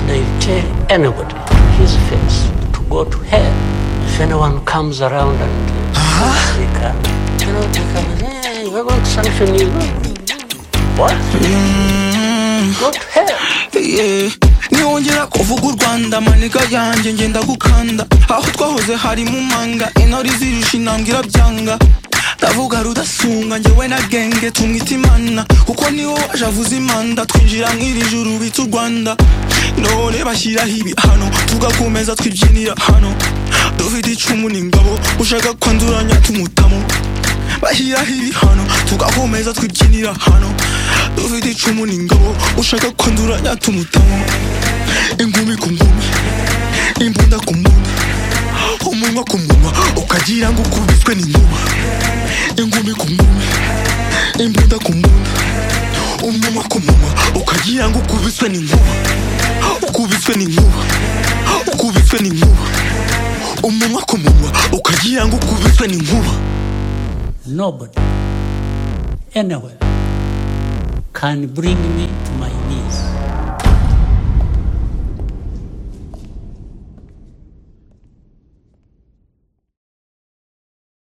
they tell anybody his face to go to hell. If anyone comes around and uh, they can, you know, they come, hey, we're going to sanction you. What? Go to hell. Yeah. niwongera kuvuga u rwanda maniga yanjye ngenda gukanda aho twahoze hari mu manga intore zirusha intambwe irabyanga ndavuga rudasunga njyewe na genge tumwita imana kuko niwo waje avuza imanda twinjira nk'iri juru bita u rwanda none bashyiraho ibihano tugakomeza twibyinira hano dufite icumu n'ingabo ushaka kwanduranya tumutamo bashyiraho ibihano tugakomeza twibyinira hano dufite icumu n'ingabo ushaka kwanduranya tumutamo ingumi ku ngumi imbunda ku mbunda umunwa ku munwa ukagira ngo ukubiswe n'inkuba ingumi ku ngumi imbunda ku mbunda umunwa ku munwa ukagira ngo ukubiswe n'inkuba ukubiswe n'inkuba ukubiswe n'inkuba umunwa ku munwa ukagira ngo ukubiswe n'inkuba Nobody, anywhere, can bring me to my knees.